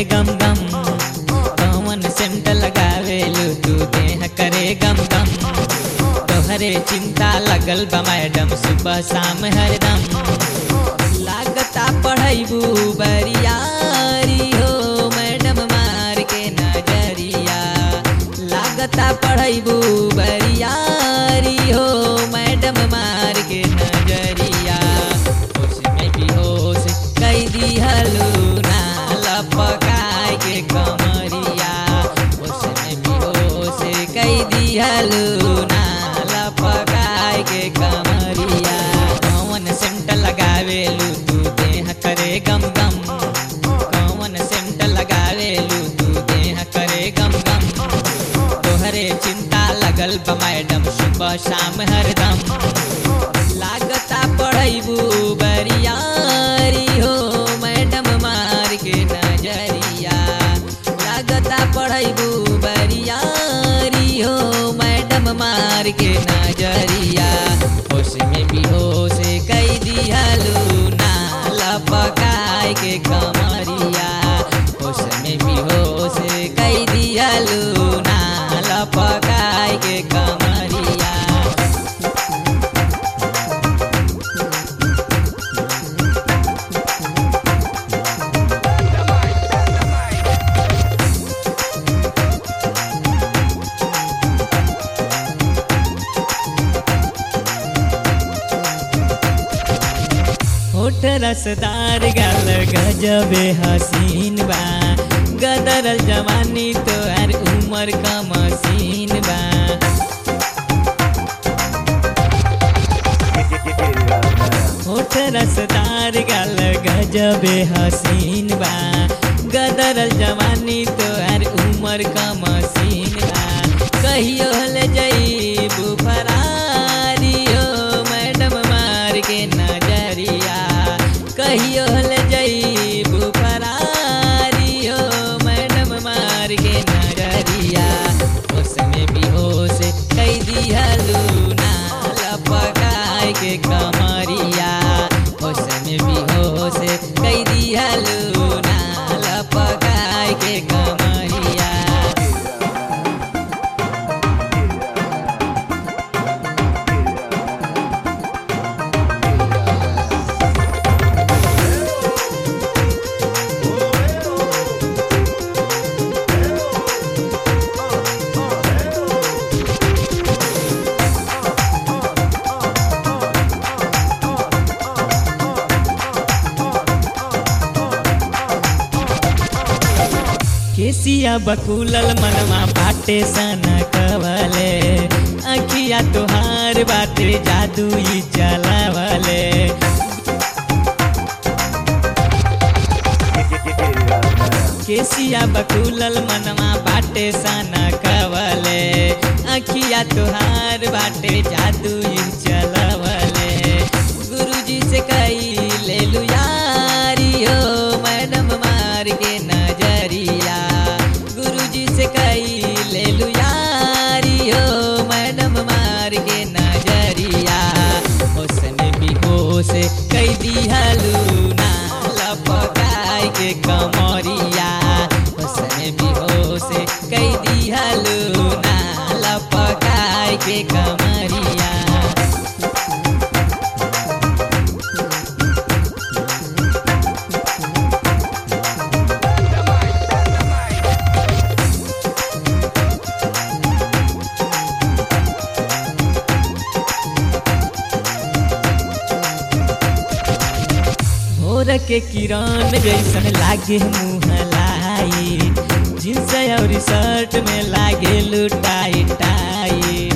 गम गम कौन सेंट लगावेलू तू देह करे गम गम तोहरे चिंता लगल बा मैडम सुबह शाम हरदम लागता पढ़ैबू बरियारी हो मैडम मार के नजरिया लागता पढ़ैबू बरियारी हो मैडम मार के नजरिया होश में भी होश कई दिहलू ना लपकाए के कमरिया होश में भी होश कई दिहलू ना लपकाए के कमरिया कौन सेंट लगावेलू तू देह करे गम गम कौन सेंट लगावेलू तू देह करे गम गम तोहरे चिंता लगल बा मैडम सुबह शाम हरदम लागता पढ़ैबू बरियारी हो मैडम मार के नजरिया लागता पढ़ैबू बरियारी हो मैडम मार के नजरिया होश में भी होश कई दिहलू ना लपकाए के कमरिया होश में भी होश कई दिहलू ना लपकाए के कमरिया होठ रसदार गाल गजबे हसीन बा गदरल जवानी तोहर उमर का मसीन बा होठ रसदार गाल गजबे हसीन बा गदरल जवानी तोहर उमर का मसीन बा कहियो ले जईबू फरारी हो मैडम मार के नजरिया कहियो ले जईबू फरारी हो मैडम मार के नजरिया होश में भी होश कई दिहलू ना लपकाए के कमरिया होश में भी होश कई दिहलू ना लपकाए के कमरिया केसिया बकुलल मनवा बाटे सना कवले अखिया तोहार बाटे जादू ई चलावले केसिया बकुलल मनवा बाटे सना कवले अखिया तोहार बाटे जादू ई चलावले गुरुजी से कई ले लू यारी हो मैडम मार के नजरिया गुरुजी से कई ले लू यारी हो मैडम मार के नजरिया होश में भी होश कई दिहलू ना लपकाए के कमरिया होश में भी होश कई दिहलू ना लपकाए के कमरिया भोर के किरण जैसन लागे मुँह लाई जींस और शर्ट में लागे लुटाई टाई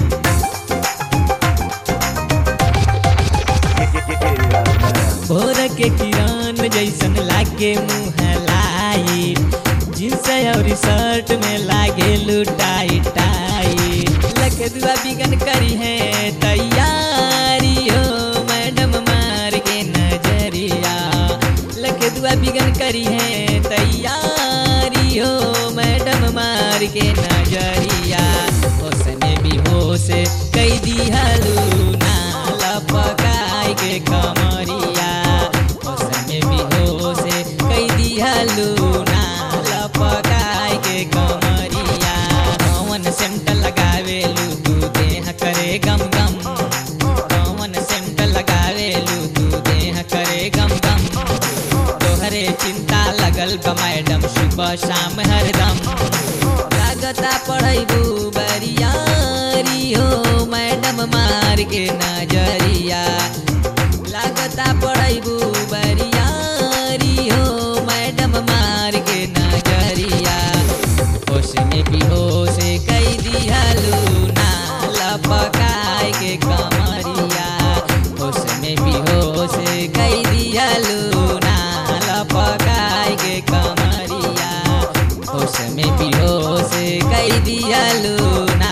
भोर के किरण जैसन लागे मुँह लाई जींस और शर्ट में लागे लुटाई टाई लख दुआ बिगन करी है तैयारी हो मैडम मार के नजरिया लख दुआ बिगन करी है तैयारी हो मैडम मार के नजरिया होश में भी होश कई दिहलू ना लपकाए के कमरिया होश में भी होश कई दिहलू ना लगल बा मैडम सुबह शाम हरदम लागता पढ़ैबू बरियारी हो मैडम मार के नजरिया लागता पढ़ैबू बरियारी हो मैडम मार के नजरिया होश में बेहोश कई दिहलू ना लपकाए के कमरिया होश में बेहोश कई दिहलू ना लपकाए के कमरिया होश में बेहोश कई दिहलू ना